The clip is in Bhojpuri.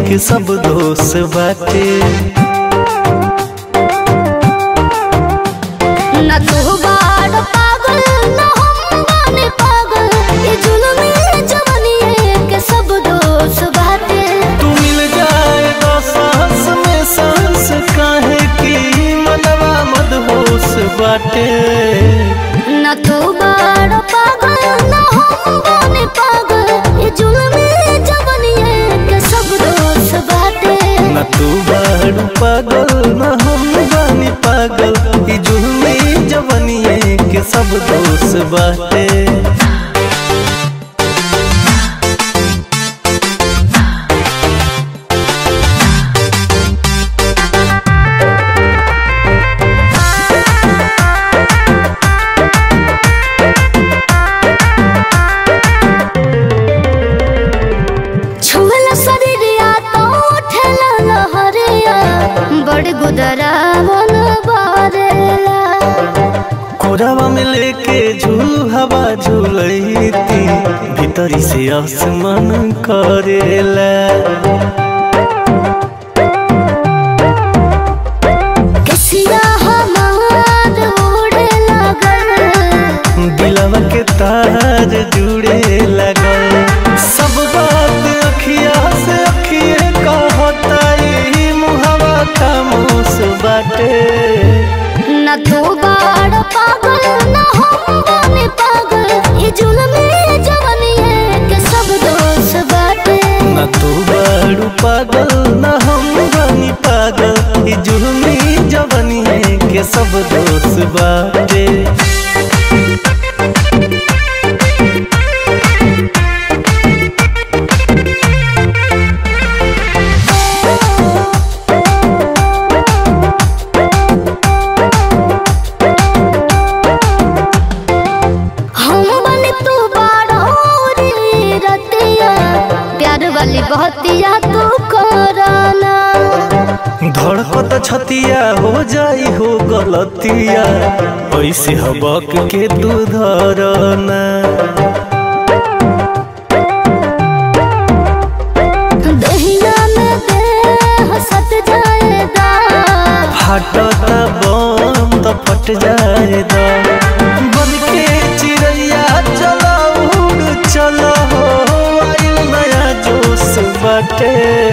के सब दोष बाटे न तू बाड़ पागल न हम बानी पागल ये जुल्मी जवानी के सब दोष बाटे तू मिल जाएगा सांस में सांस काहे की मनवा मदहोश बाटे न तू बाड़ पागल न हम बानी पागल ये जुल्मी जवानी के सब दोष बाटे न तू बारू पागल न हम बानी पागल ई जुल्मी जवनिए के सब दोष बाटे छुअला शरीरिया तो उठेला लहरिया बड़ गुदरा मन बारेला कोरावा में लेके झूल हवा झूलती भीतरी से आसमान करेला कसिया हमार उड़े लागल दिलवा के तार जुड़े लगल सब बात अखिया से अखिए कहता ई मुहवा खामोश बाटे न तू बाड़ पागल न हम बानी पागल ये जुल्मी जवानी के सब दोष बाटे न तू बड़ू पागल न हम बनी पागल ई जुर्मी जवनी के सब दोष बाटे हम बने तू बाड़ा रे रतिया प्यार वाली बहतिया तू कराना धड़कत छतिया हो जाई हो गलतिया ऐसे हबक के तू धरना दहिया में देह सट जाएगा फाटता बम तो फट जाएगा बन के चिड़ैया चला उड़ चला हो आइल नया जोश बाटे